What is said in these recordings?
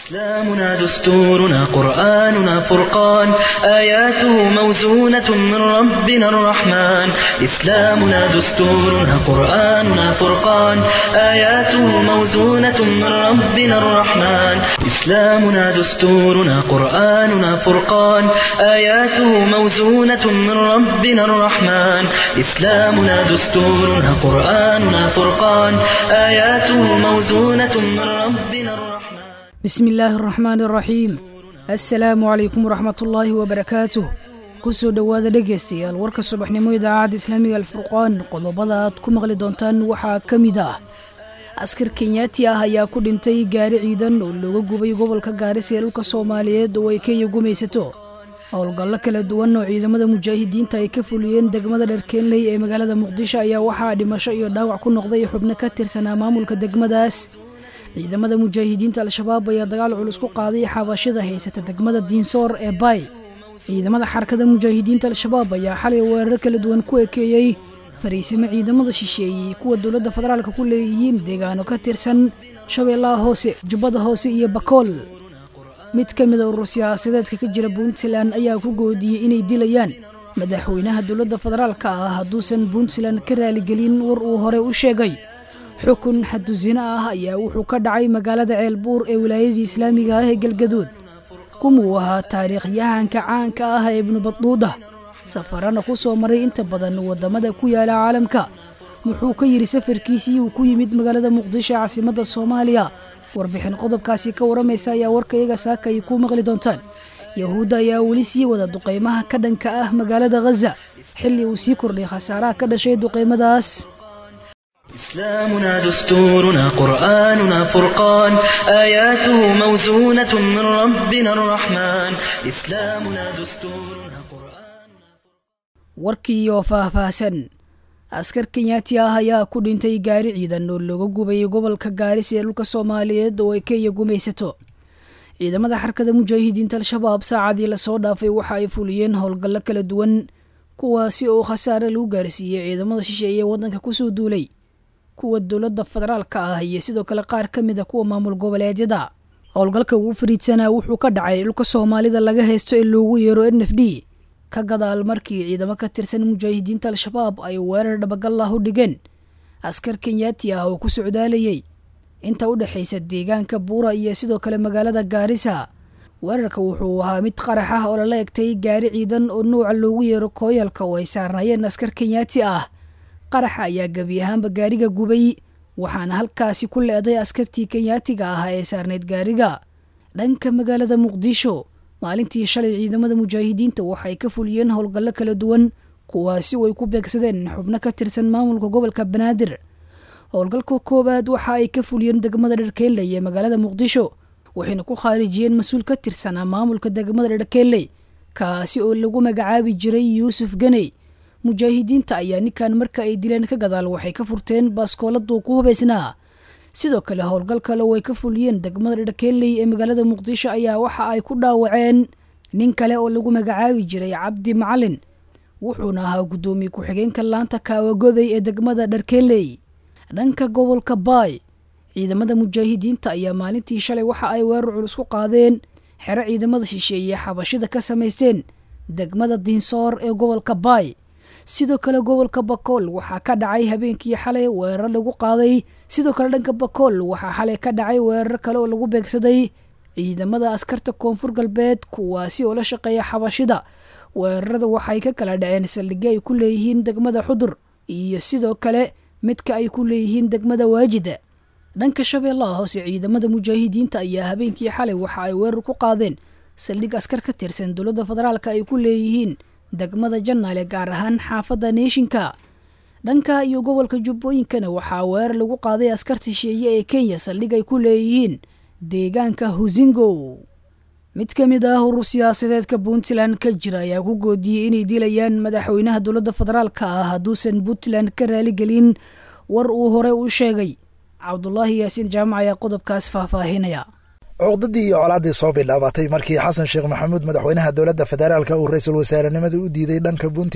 إسلامنا دستورنا قرآننا فرقان آياته موزونة من ربنا الرحمن إسلامنا دستورنا قرآننا فرقان آياته موزونة من ربنا الرحمن إسلامنا دستورنا قرآننا فرقان آياته موزونة من ربنا الرحمن إسلامنا دستورنا قرآننا فرقان آياته موزونة من ربنا الرحمن bismi illaahi araxmaan araxiim assalaamu calaykum waraxmatullaahi wabarakaatuh kusoo dhowaada dhegaystayaal warka subaxnimo idaacadda islaamiga alfurqaan qodobada aad ku maqli doontaan waxaa ka mid ah askar kenyaati ah ayaa ku dhintay gaari ciidan oo looga gubay gobolka gaarisa ee dhulka soomaaliyeed oo ay kenya gumaysato howlgallo kala duwan oo ciidamada mujaahidiinta ay ka fuliyeen degmada dharkeenley ee magaalada muqdisho ayaa waxaa dhimasho iyo dhaawac ku noqday xubno ka tirsanaa maamulka degmadaas ciidamada mujaahidiinta al-shabaab ayaa dagaal culus ku qaaday xabashida haysata degmada diinsoor ee baay ciidamada xarakada mujaahidiinta al-shabaab ayaa xalay weerar kala duwan ku ekeeyey fariisimo ciidamada shisheeyey kuwa dowladda federaalka ku leeyihiin deegaano ka tirsan shabeellaha hoose jubbada hoose iyo bakool mid ka mid a urur siyaasadeedka ka jira puntland ayaa ku goodiyey inay dilayaan madaxweynaha dowladda federaalka ah hadduusan puntland ka raaligelin war uu hore u sheegay xukun xadusino ah ayaa wuxuu ka dhacay magaalada ceelbuur ee wilaayadii islaamiga ah ee galgaduud kumuu ahaa taariikhyahanka caanka ah ee ibnu badduuda safarana ku soo maray inta badan waddamada ku yaala caalamka wuxuu ka yidhi safarkiisii uu ku yimid magaalada muqdisho caasimadda soomaaliya warbixin qodobkaasi ka waramaysa ayaa warka iyaga saaka ay ku maqli doontaan yahuudda ayaa weli sii wada duqaymaha ka dhanka ah magaalada khaza xilli uu sii kordhay khasaaraha ka dhashay duqaymadaas إسلامنا دستورنا قرآننا فرقان آياته موزونة من ربنا الرحمن إسلامنا دستورنا قرآن warkii oo faahfaahsan askar kenyaati ah ayaa ku dhintay gaari ciidan oo looga gubay gobolka gaaris ee dhulka soomaaliyeed oo ay kenya gumaysato ciidamada xarkada mujaahidiinta al-shabaab saacadii lasoo dhaafay waxa ay fuliyeen howlgallo kala duwan kuwaasi oo khasaare lagu gaarsiiyey ciidamada shisheeye ee waddanka kusoo duulay kuwa dowladda federaalka ah iyo sidoo kale qaar ka mid a kuwa maamul goboleedyada howlgalka ugu fariidsanaa wuxuu ka dhacay dhulka soomaalida laga haysto ee loogu yeero n f d ka gadaal markii ciidamo ka tirsan mujaahidiinta al-shabaab ay weerar dhabagal ah u dhigeen askar kenyaati ah oo ku socdaalayay inta u dhexaysa deegaanka buura iyo sidoo kale magaalada gaarisa weerarka wuxuu ahaa mid qarax ah oo lala egtay gaari ciidan oo nuuca loogu yeero kooyalka oo ay saarnaayeen askar kenyaati ah qaraxa ayaa gebi ahaanba gaariga gubay waxaana halkaasi ku le-day askartii kenyaatiga ah ee saarnayd gaariga dhanka magaalada muqdisho maalintii shalay ciidamada mujaahidiinta waxay ka fuliyeen howlgallo kala duwan kuwaasi oo ay ku beegsadeen xubno ka tirsan maamulka gobolka banaadir howlgalka koowaad waxa ay ka fuliyeen degmada dharkeelley ee magaalada muqdisho waxayna ku khaarijiyeen mas-uul ka tirsanaa maamulka degmada dharkeelley kaasi oo lagu magacaabi jiray yuusuf ganey mujaahidiinta ayaa ninkan marka ay dileen ka gadaal waxay ka furteen baaskooladuu ku hubaysnaa sidoo kale howlgal kale oo ay ka fuliyeen degmada dharkeelley ee magaalada muqdisho ayaa waxa ay ku dhaawaceen nin kale oo lagu magacaabi jiray cabdi macalin wuxuuna ahaa guddoomiye ku-xigeenka laanta kaawagoday ee degmada dharkeelley dhanka gobolka baay ciidamada mujaahidiinta ayaa maalintii shalay waxa ay weerar culus ku qaadeen xero ciidamada shisheeye xabashida ka samaysteen degmada diinsoor ee gobolka baay sidoo kale gobolka bakool waxaa ka dhacay habeenkii xalay weerar lagu qaaday sidoo kale dhanka bakool waxaa xalay ka dhacay weerar kale oo lagu beegsaday ciidamada askarta koonfur galbeed kuwaasi oo la shaqeeya xabashida weerarada waxay ka kala dhaceen saldhigyo ay ku leeyihiin degmada xudur iyo sidoo kale midka ay ku leeyihiin degmada waajida dhanka shabeellaha hoose ciidamada mujaahidiinta ayaa habeenkii xalay waxa ay weerar ku qaadeen saldhig askar ka tirsan dowladda federaalka ay ku leeyihiin degmada janaale gaar ahaan xaafadda neeshinka dhanka iyo gobolka jubbooyinkana waxaa weerar lagu qaaday askarta shisheeye ee kenya saldhig ay ku leeyihiin deegaanka husingo mid ka mid ah urur siyaasadeedka puntland ka jira ayaa ku goodiyey inay dilayaan madaxweynaha dowladda federaalka ah hadduusan puntland ka raaligelin war uu hore u sheegay cabdulaahi yaasiin jaamac ayaa qodobkaas faahfaahinaya cuqdadii iyo colaaddii soo bilaabatay markii xasan sheekh maxamuud madaxweynaha dowladda federaalka uu ra-iisul wasaarenimada u diiday dhanka puntland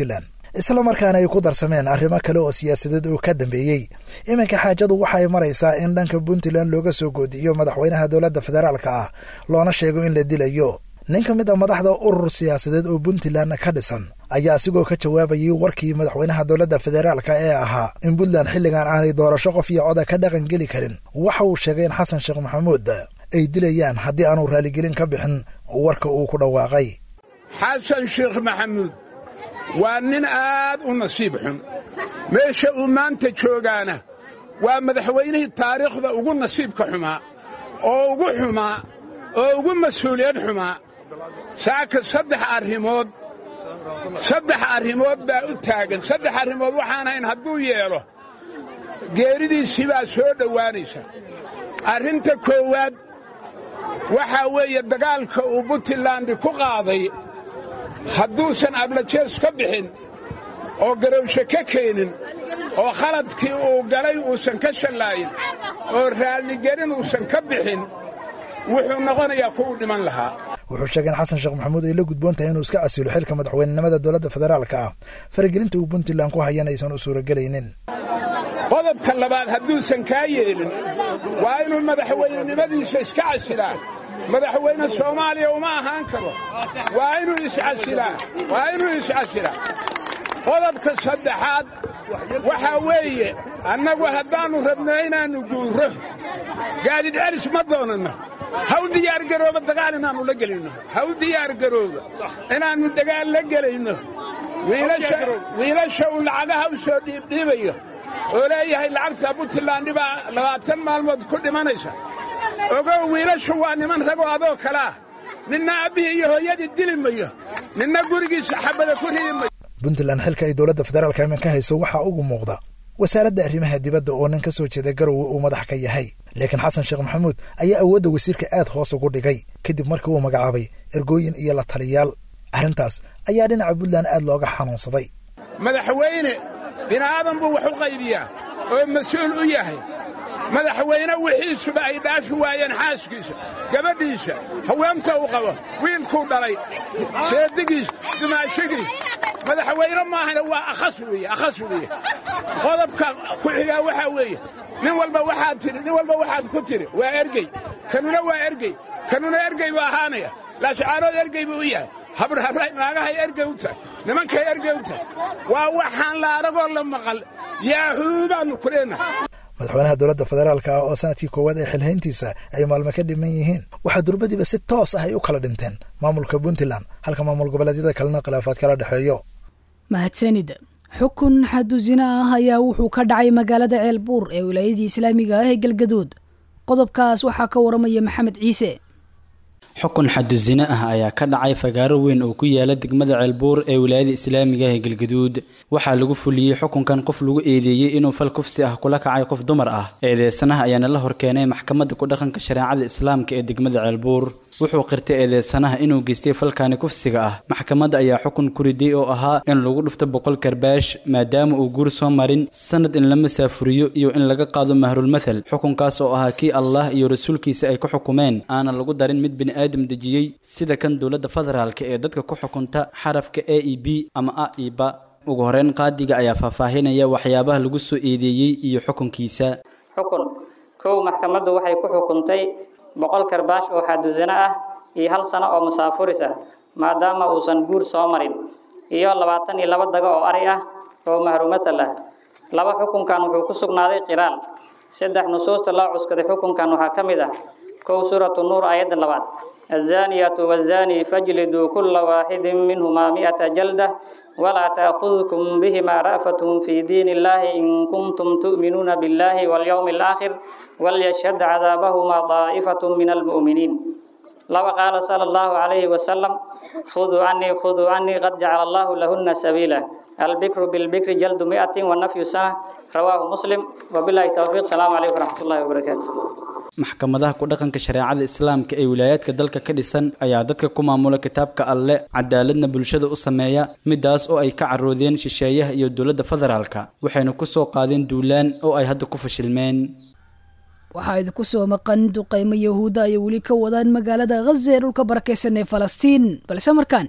isla markaana ay ku darsameen arrimo kale oo siyaasadeed oo ka dambeeyey iminka xaajadu waxay maraysaa in dhanka puntland looga soo goodiyo madaxweynaha dowladda federaalka ah loona sheego in la dilayo nin ka mid a madaxda urur siyaasadeed oo puntland ka dhisan ayaa asigoo ka jawaabayay warkii madaxweynaha dowladda federaalka ee ahaa in puntland xilligan aanay doorasho qof iyo coda ka dhaqan geli karin waxa uu sheegay in xasan sheekh maxamuud ay dilayaan haddii aanu raaligelin ka bixin warka uu ku dhawaaqay xasan sheekh maxamuud waa nin aad u nasiib xun meesha uu maanta joogaana waa madaxweynihii taariikhda ugu nasiibka xumaa oo ugu xumaa oo ugu mas-uuliyad xumaa saaka saddex arrimood saddex arrimood baa u taagan saddex arrimood waxaan hayn hadduu yeelo geeridiisii baa soo dhowaanaysa arrinta koowaad waxaa weeye dagaalka uu puntland ku qaaday hadduusan ablajees ka bixin oo garowshe ka keenin oo khaladkii uu galay uusan ka shallaayin oo raalligelin uusan ka bixin wuxuu noqonayaa kuwuu dhiman lahaa wuxuu sheegay in xasan sheekh maxamuud ay la gudboon tahay inuu iska casilo xilka madaxweynenimada dowladda federaalka ah faragelinta uu puntland ku hayan aysan u suuragelaynin qodobka labaad hadduusan kaa yeelin waa inuu madaxweynenimadiisa iska casilaa madaxweyne soomaaliya uma ahaan karo waa inuu iscasilaa waa inuu iscasilaa qodobka saddexaad waxaa weeye annagu haddaannu rabno inaannu guurro gaadid celis ma doonanno haw diyaargarooba dagaal inaannu la gelinno haw diyaargarooba inaannu dagaal la gelayno wiilasha uu lacagaha u soo dhiibdhiibayo oo leeyahay lacagta puntland baa labaatan maalmood ku dhimanaysa ogow wiilashu waa niman ragoo adoo kalea ninna abbihii iyo hooyadii dili mayo ninna gurigiisa xabada ku ridi mayo puntland xilka ay dowladda federaalka iman ka hayso waxaa ugu muuqda wasaaradda arrimaha dibadda oo nin ka soo jeeda garowe uu madax ka yahay laakiin xasan sheekh maxamuud ayaa awoodda wasiirka aad hoos ugu dhigay kadib markii uu magacaabay ergooyin iyo la taliyaal arrintaas ayaa dhinaca puntland aad looga xanuunsaday madaxweyne bini'aadan buu wax u qaybiyaa oo mas-uul u yahay madaxweyne wixiisuba ay dhaafi waayeen xaaskiisa gabadhiisa haweenta uu qabo wiilkuu dhalay seedigiis dumaashigiis madaxweyne maahana waa akhas weeye akhas weeye qodobka ku xigaa waxaa weeye nin walba waxaad tidhi nin walba waxaad ku tidhi waa ergey kanuna waa ergey kanuna ergey buu ahaanaya laashcaarood ergey buu u yahay habrnaagahay ergey u tahay nimankay ergey u tahay waa waxaan la aragoo la maqal yaahuu baannu ku leenahay madaxweynaha dowladda federaalka ah oo sanadkii koowaad ee xilhayntiisa ay maalmo ka dhiman yihiin waxaa durbadiiba si toos ah ay u kala dhinteen maamulka puntland halka maamul goboleedyada kalena khilaafaad kala dhexeeyo mahadsanid xukun xadu zina ah ayaa wuxuu ka dhacay magaalada ceelbuur ee wilaayadii islaamiga ah ee galgaduud qodobkaas waxaa ka waramaya maxamed ciise xukun xadu zine ah ayaa ka dhacay fagaaro weyn oo ku yaala degmada ceelbuur ee wilaayada islaamiga ah ee galgaduud waxaa lagu fuliyey xukunkan qof lagu eedeeyey inuu fal kufsi ah kula kacay qof dumar ah eedeysanaha ayaana la horkeenay maxkamadda ku-dhaqanka shareecada islaamka ee degmada ceelbuur wuxuu qirtay eedeysanaha inuu geystay falkaani kufsiga ah maxkamadda ayaa xukun ku riday oo ahaa in lagu dhufto boqol karbaash maadaama uu guur soo marin sanad in la masaafuriyo iyo in laga qaado mahrulmathal xukunkaas oo ahaa kii allah iyo rasuulkiisa ay ku xukumeen aanan lagu darin mid bini aadam dejiyey sida kan dowladda federaalka ee dadka ku xukunta xarafka a e b ama a e ba ugu horeyn qaadiga ayaa faahfaahinaya waxyaabaha lagu soo eedeeyey iyo xukunkiisa xukun kow maxkamaddu waxay ku xukuntay boqol karbaash oo xadusino ah iyo hal sano oo musaafuris ah maadaama uusan guur soo marin iyo labaatan iyo laba dago oo ari ah oo mahrumatal ah laba xukunkan wuxuu ku sugnaaday qiraal saddex nusuusta loo cuskaday xukunkan waxaa ka mid ah kow suuratu nuur aayadda labaad الزانية والزاني فاجلدوا كل واحد منهما مئة جلدة ولا تأخذكم بهما رأفة في دين الله إن كنتم تؤمنون بالله واليوم الآخر وليشهد عذابهما طائفة من المؤمنين لو قال صلى الله عليه وسلم خذوا عني خذوا عني قد جعل الله لهن سبيلا البكر بالبكر جلد مئة والنفي سنة رواه مسلم وبالله التوفيق السلام عليكم ورحمة الله وبركاته maxkamadaha ku-dhaqanka shareecada islaamka ee wilaayaadka dalka ka dhisan ayaa dadka ku maamula kitaabka alle cadaaladna bulshada u sameeya midaas oo ay ka caroodeen shisheeyaha iyo dowladda federaalka waxayna ku soo qaadeen duulaan oo ay hadda ku fashilmeen waxaa idinku soo maqan duqaymo yahuudda ay weli ka wadaan magaalada khaza ee dhulka barakaysan ee falastiin balse markaan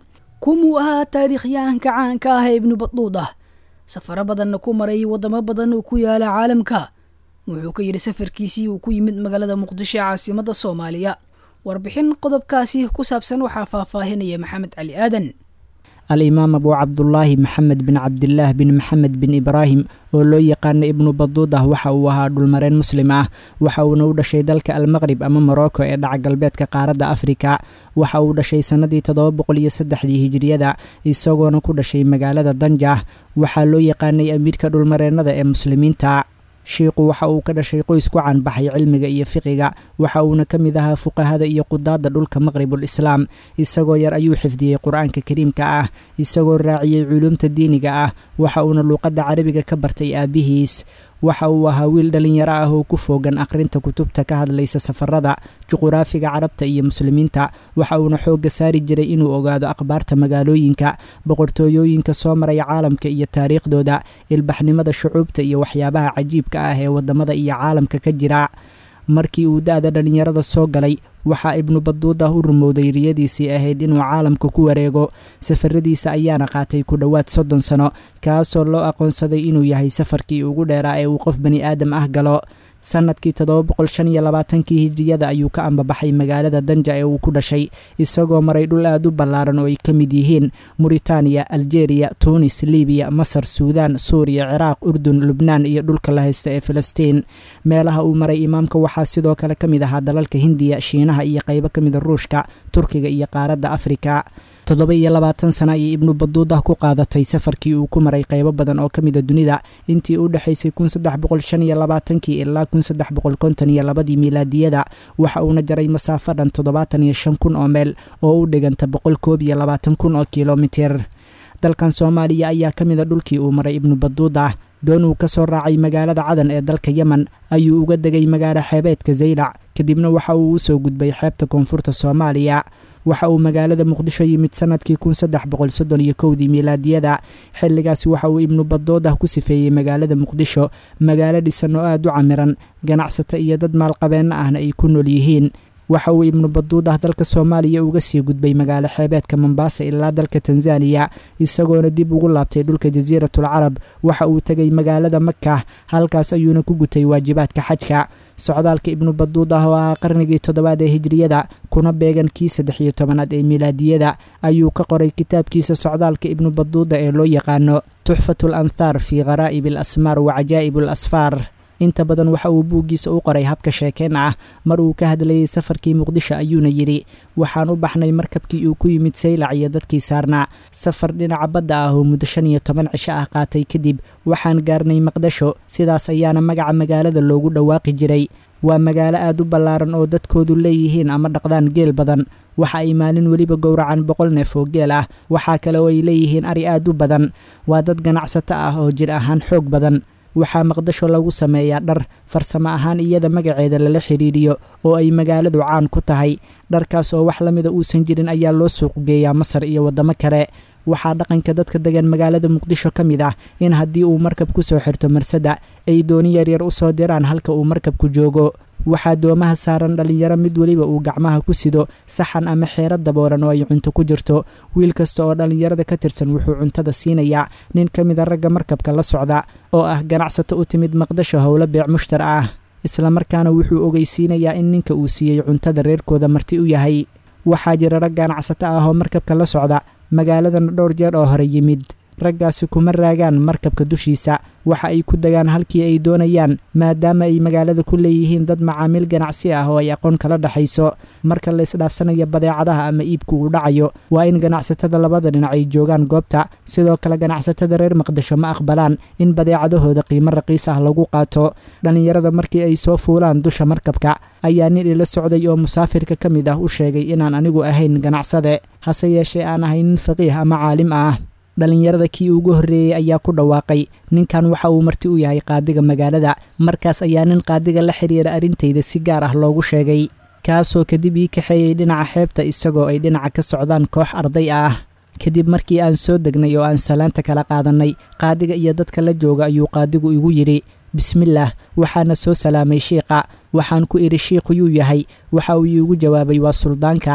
kumuu ahaa taariikhyahanka caanka ah ee ibnu baduudah safaro badanna ku maray waddamo badan oo ku yaala caalamka wuxuu ka yidhi safarkiisii uu ku yimid magaalada muqdisho ee caasimadda soomaaliya warbixin qodobkaasi ku saabsan waxaa faahfaahinaya maxamed cali aadan al-imaam abu cabdulaahi maxamed bin cabdilaah bin maxamed bin ibraahim oo loo yaqaana ibnu baduudah waxa uu ahaa dhulmareen muslim ah waxa uuna u dhashay dalka almaqrib ama morocco ee dhaca galbeedka qaaradda afrika waxa uu dhashay sannadii toddoba boqol iyo saddexdii hijiriyada isagoona ku dhashay magaalada danjah waxaa loo yaqaanay amiirka dhulmareennada ee muslimiinta shiikhu waxa uu ka dhashay qoys ku caanbaxay cilmiga iyo fiqiga waxa uuna ka mid ahaa fuqahada iyo qudaadda dhulka maqribul islaam isagoo yar ayuu xifdiyey qur-aanka kariimka ah isagoo raaciyey culuumta diiniga ah waxa uuna luuqadda carabiga ka bartay aabihiis waxa uu ahaa wiil dhallinyaro ah oo ku foogan akhrinta kutubta ka hadlaysa safarada juquraafiga carabta iyo muslimiinta waxa uuna xoogga saari jiray inuu ogaado akhbaarta magaalooyinka boqortooyooyinka soo maray caalamka iyo taariikhdooda ilbaxnimada shucuubta iyo waxyaabaha cajiibka ah ee waddamada iyo caalamka ka jira markii uu da-da dhallinyarada soo galay waxaa ibnu baduudah u rumowday riyadiisii ahayd inuu caalamka ku wareego safaradiisa ayaana qaatay ku dhowaad soddon sano kaasoo loo aqoonsaday inuu yahay safarkii ugu dheeraa ee uu qof bani aadam ah galo sannadkii toddoba boqol shan iyo labaatankii hijiriyada ayuu ka ambabaxay magaalada danja ee uu ku dhashay isagoo maray dhul aad u ballaaran oo ay ka mid yihiin muritaaniya aljeeriya tuunis libiya masar suudaan suuriya ciraaq urdun lubnaan iyo dhulka la haysta ee filistiin meelaha uu maray imaamka waxaa sidoo kale ka mid ahaa dalalka hindiya shiinaha iyo qaybo ka mida ruushka turkiga iyo qaaradda afrika toddoba iyo labaatan sana ayay ibnu baduudah ku qaadatay safarkii uu ku maray qaybo badan oo ka mida dunida intii u dhexaysay kun saddex boqol shan iyo labaatankii ilaa kun saddex boqol konton iyo labadii miilaadiyada waxa uuna jaray masaafo dhan toddobaatan iyo shan kun oo meel oo u dhiganta boqol koob iyo labaatan kun oo kilomitir dalkan soomaaliya ayaa ka mida dhulkii uu maray ibnu baduudah doon uu ka soo raacay magaalada cadan ee dalka yemen ayuu uga degay magaalo xeebeedka zaylac kadibna waxa uu usoo gudbay xeebta koonfurta soomaaliya waxa uu magaalada muqdisho yimid sanadkii kun saddex boqol soddon iyo kowdii miilaadiyada xilligaasi waxa uu ibnu badoodah ku sifeeyey magaalada muqdisho magaalo dhisan oo aad u camiran ganacsato iyo dad maalqabeenno ahna ay ku nool yihiin waxa uu ibnu baduudah dalka soomaaliya uga sii gudbay magaalo xeebeedka mombaasa ilaa dalka tanzaniya isagoona dib ugu laabtay dhulka jasiiratul carab waxa uu tegay magaalada maka halkaas ayuuna ku gutay waajibaadka xajka socdaalka ibnu baduudah oo ahaa qarnigii toddobaad ee hijriyada kuna beegan kii saddex iyo tobanaad ee miilaadiyada ayuu ka qoray kitaabkiisa socdaalka ibnu baduuda ee loo yaqaano tuxfatul anthaar fii kharaa'ib al asmaar wa cajaa'ib al asfaar inta badan waxa uu buuggiisa u qoray habka sheekeen ah mar uu ka hadlayey safarkii muqdisho ayuuna yidhi waxaan u baxnay markabkii uu ku yimid saylac iyo dadkii saarnaa safar dhinaca badda ah oo muddo shan iyo toban cisho ah qaatay kadib waxaan gaarnay maqdasho sidaas ayaana magaca magaalada loogu dhawaaqi jiray waa magaalo aad u ballaaran oo dadkoodu leeyihiin ama dhaqdaan geel badan waxa ay maalin weliba gowracan boqol neef oo geel ah waxaa kale oo ay leeyihiin ari aad u badan waa dad ganacsato ah oo jir ahaan xoog badan waxaa maqdasho lagu sameeyaa dhar farsamo ahaan iyada magaceeda lala xidhiidhiyo oo ay magaaladu caan ku tahay dharkaas oo wax la mida uusan jirin ayaa loo suuq geeyaa masar iyo waddamo kale waxaa dhaqanka dadka degan magaalada muqdisho ka mid ah in haddii uu markab ku soo xirto marsada ay dooni yaryar u soo diraan halka uu markabku joogo waxaa doomaha saaran dhallinyaro mid weliba uu gacmaha ku sido saxan ama xeero dabooran oo ay cunto ku jirto wiil kasta oo dhallinyarada ka tirsan wuxuu cuntada siinayaa nin ka mida ragga markabka la socda oo ah ganacsato u timid maqdasho howlo beec mushtar ah islamarkaana wuxuu ogeysiinayaa in ninka uu siiyey cuntada reerkooda marti u yahay waxaa jira rag ganacsato ah oo markabka la socda magaaladana dhowr jeer oo hore yimid raggaasi kuma raagaan markabka dushiisa waxa ay ku degaan halkii ay doonayaan maadaama ay magaalada ku leeyihiin dad macaamiil ganacsi ah oo ay aqoon kala dhexayso marka la isdhaafsanayo badeecadaha ama iibku uu dhacayo waa in ganacsatada labada dhinac ay joogaan goobta sidoo kale ganacsatada reer maqdisho ma aqbalaan in badeecadahooda qiimo raqiis ah lagu qaato dhallinyarada markii ay soo fuulaan dusha markabka ayaa nin ila socday oo musaafirka ka mid ah u sheegay inaan anigu ahayn ganacsade hase yeeshee aan ahay nin faqiih ama caalim ah dhallinyarada kii ugu horreeyey ayaa ku dhawaaqay ninkan waxa uu marti u yahay qaadiga magaalada markaas ayaa nin qaadiga la xiriira arrintayda si gaar ah loogu sheegay kaasoo kadib ii kaxeeyey dhinaca xeebta isagoo ay dhinaca ka socdaan koox arday ah kadib markii aan soo degnay oo aan salaanta kala qaadannay qaadiga iyo dadka la jooga ayuu qaadigu igu yidhi bismillaah waxaana soo salaamay shiiqa waxaan ku idhi shiikhuyuu yahay waxa uu iigu jawaabay waa suldaanka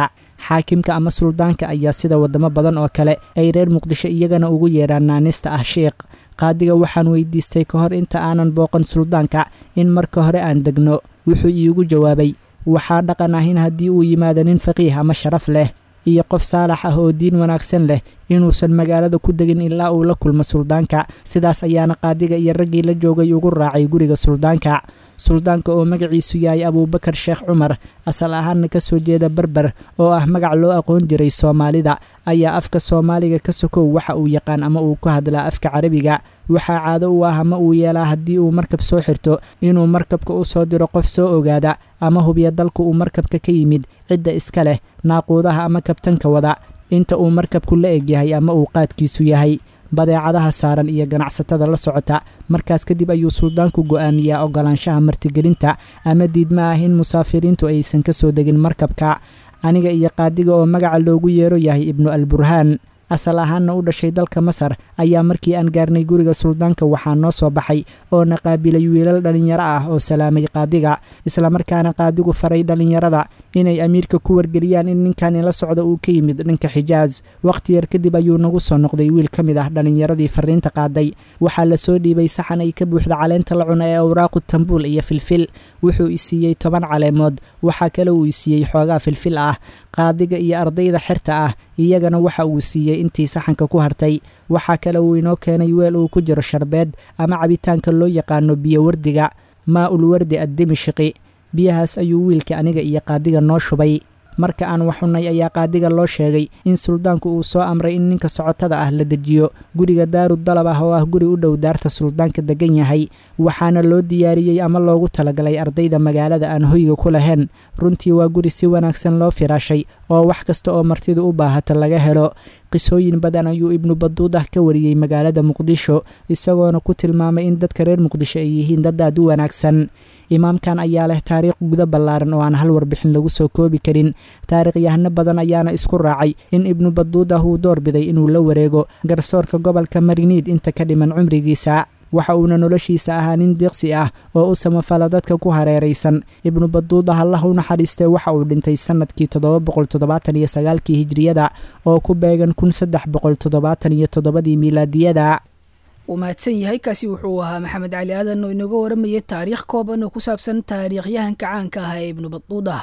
xaakimka ama suldaanka ayaa sida waddamo badan oo kale ay reer muqdisho iyagana ugu yeedhaan naanista ah sheikh qaadiga waxaan weydiistay ka hor inta aanan booqan suldaanka in marka hore aan degno wuxuu iigu jawaabay waxaa dhaqan ah in haddii uu yimaado nin faqiih ama sharaf leh iyo qof saalax ah oo diin wanaagsan leh inuusan magaalada ku degin ilaa uu la kulmo suldaanka sidaas ayaana qaadiga iyo raggii la joogay ugu raacay guriga suldaanka suldaanka oo magaciisu yahay abuubakar sheekh cumar asal ahaanna ka soo jeeda berber oo ah magac loo aqoon jiray soomaalida ayaa afka soomaaliga ka sokow waxa uu yaqaan ama uu ku hadlaa afka carabiga waxaa caado u ah ama uu yeelaa haddii uu markab soo xirto inuu markabka u soo diro qof soo ogaada ama hubiya dalka uu markabka ka yimid cidda iska leh naaquudaha ama kabtanka wada inta uu markabku la egyahay ama uu qaadkiisu yahay badeecadaha saaran iyo ganacsatada la socota markaas kadib ayuu suldaanku go'aamiyaa ogolaanshaha martigelinta ama diidma ah in musaafiriintu aysan ka soo degin markabka aniga iyo qaadiga oo magaca loogu yeero yahay ibnu alburhaan asal ahaanna u dhashay dalka masar ayaa markii aan gaarnay guriga suldaanka waxaa noo soo baxay oo na qaabilay wiilal dhallinyaro ah oo salaamay qaadiga islamarkaana qaadigu faray dhallinyarada inay amiirka ku wargeliyaan in ninkani la socda uu ka yimid dhanka xijaas wakhti yar kadib ayuu nagu soo noqday wiil ka mid ah dhallinyaradii fariinta qaaday waxaa la soo dhiibay saxan ay ka buuxda caleenta la cuna ee awraaqu tambuul iyo filfil wuxuu isiiyey toban caleemood waxaa kale uu isiiyey xoogaa filfil ah qaadiga iyo ardayda xerta ah iyagana waxa uu siiyey intii saxanka ku hartay waxaa kale uu inoo keenay weel uu ku jiro sharbeed ama cabitaanka loo yaqaano biyo wardiga maa ul wardi addimishqi biyahaas ayuu wiilka aniga iyo qaadiga noo shubay marka aan waxunnay ayaa qaadiga loo sheegay in suldaanku uu soo amray in ninka socotada ah la dejiyo guriga daaru dalab ah oo ah guri u dhow daarta suldaanka degan yahay waxaana loo diyaariyey ama loogu talagalay ardayda magaalada aan hoyga ku lahayn runtii waa guri si wanaagsan loo firaashay oo wax kasta oo martidu u baahato laga helo qisooyin badan ayuu ibnu baduudah ka wariyey magaalada muqdisho isagoona ku tilmaamay in dadka reer muqdisho ay yihiin dad aad u wanaagsan imaamkan ayaa leh taariikh guda ballaaran oo aan hal warbixin lagu soo koobi karin taariikhyahano badan ayaana isku raacay in ibnu baduudah uu doorbiday inuu la wareego garsoorka gobolka mariniid inta ka dhiman cumrigiisa waxa uuna noloshiisa ahaa nin diiqsi ah oo u samafala dadka ku hareeraysan ibnu baduudah allah u naxariistee waxa uu dhintay sannadkii toddoba boqol toddobaatan iyo sagaalkii hijriyada oo ku beegan kun saddex boqol toddobaatan iyo toddobadii miilaadiyada uu mahadsan yahay kaasi wuxuu ahaa maxamed cali aadan oo inooga waramayay taariikh kooban oo ku saabsan taariikhyahanka caanka ah ee ibnu baduudah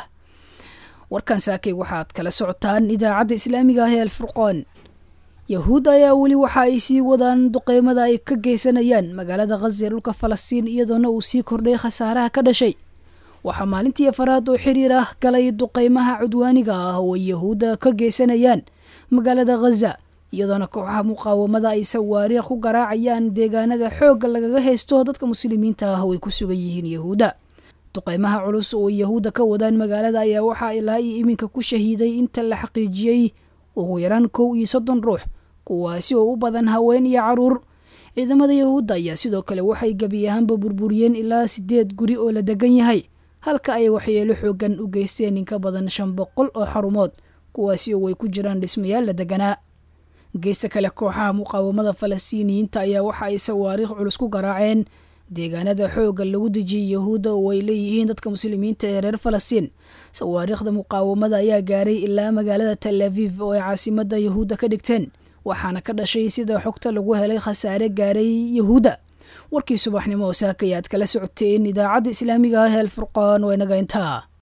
warkan saakay waxaad kala socotaan idaacadda islaamiga ah ee alfurqoon yahuud ayaa weli waxa ay sii wadaan duqeymada ay ka geysanayaan magaalada khaza ee dhulka falastiin iyadoona uu sii kordhay khasaaraha ka dhashay waxaa maalintii afaraad oo xiriir ah galay duqeymaha cudwaaniga ah oo ay yahuudda ka geysanayaan magaalada khaza iyadoona kooxaha muqaawamada ay sawaariikh ku garaacayaan deegaanada xoogga lagaga haysto dadka muslimiinta ah oo ay ku sugan yihiin yahuudda duqeymaha culus oo yahuudda ka wadaan magaalada ayaa waxaa ilaa iyo iminka ku shahiiday inta la xaqiijiyey ugu yaraan kow iyo soddon ruux kuwaasi oo u badan haween iyo caruur ciidamada yahuudda ayaa sidoo kale waxay gebi ahaanba burburiyeen ilaa siddeed guri oo la degan yahay halka ay waxyeelo xoogan u geysteen in ka badan shan boqol oo xarumood kuwaasi oo ay ku jiraan dhismayaal la deganaa geesta kale kooxaha muqaawamada falastiiniyiinta ayaa waxa ay sawaariikh culus ku garaaceen deegaanada xoogga lagu dejiyey yahuudda oo ay leeyihiin dadka muslimiinta ee reer falastiin sawaariikhda muqaawamada ayaa gaaray ilaa magaalada tel aviv oo ay caasimada yahuudda ka dhigteen waxaana ka dhashay sida xogta lagu helay khasaare gaaray yahuudda warkii subaxnimo oo saakay aad kala socoteen idaacadda islaamiga ah ee alfurqaan waa inaga intaa